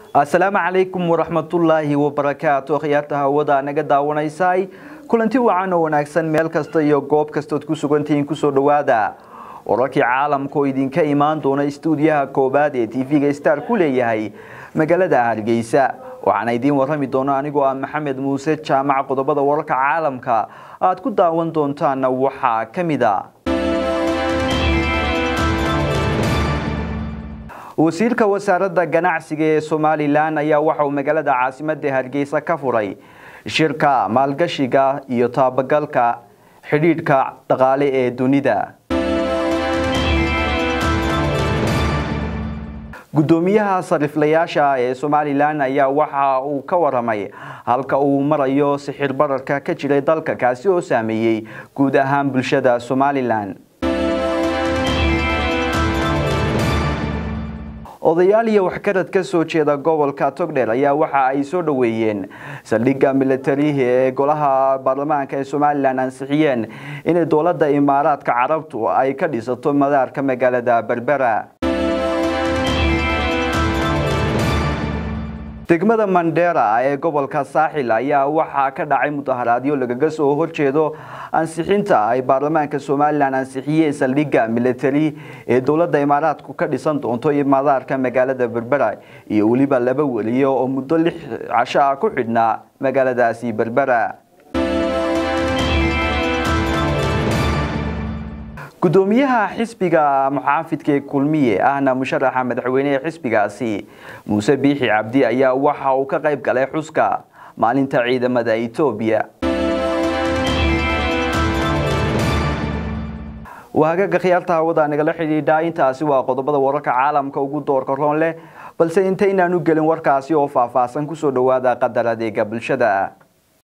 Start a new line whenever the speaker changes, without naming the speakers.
asalaamu calaykum waraxmatullaahi wabarakaatu khiyaarta hawada naga daawanaysay kulanti wacan oo wanaagsan meel kasta iyo goob kastood ku sugantihiin kusoo dhowaada wararkii caalamka oo idinka imaan doona istuudiyaha koobaad ee tv-ga star ku leeyahay magaalada hargeysa waxaana idiin warrami doona anigoo ah maxamed muuse jaamac qodobada wararka caalamka aad ku daawan doontaana waxaa ka mid a wasiirka wasaaradda ganacsiga ee somalilan ayaa waxa uu magaalada caasimadda hargeysa ka furay shirka maalgashiga iyo taabagalka xidhiidhka dhaqaale ee dunida guddoomiyaha sariflayaasha ee somalilan ayaa waxa uu ka waramay halka uu marayo sixir bararka ka jiray dalka kaasi oo saameeyey guud ahaan bulshada somalilan odayaal iyo waxgarad ka soo jeeda gobolka togdheer ayaa waxa ay soo dhoweeyeen saldhigga milatarihi ee golaha baarlamaanka ee somalilan ansixiyeen inay dowladda imaaraadka carabtu ay ka dhisato madaarka magaalada berbera degmada mandera ee gobolka saaxil ayaa waxaa ka dhacay mudaharaadyo lagaga soo horjeedo ansixinta ay baarlamaanka somalilan ansixiyeen saldhigga milatari ee dowladda imaaraadku ka dhisan doonto madaarka magaalada berbera iyo weliba laba weliyo oo muddo lix casho ah ku xidhnaa magaaladaasi berbera guddoomiyaha xisbiga muxaafidka ee kulmiye ahna musharaxa madaxweyne ee xisbigaasi muuse biixi cabdi ayaa waxa uu ka qayb galay xuska maalinta ciidamada etoobiya waagaga khiyaarta hawada nagala xidhiidha intaasi waa qodobada wararka caalamka ugu doorka roon leh balse intaynaan u gelin warkaasi oo faahfaahsan kusoo dhowaada qadar adeega bulshada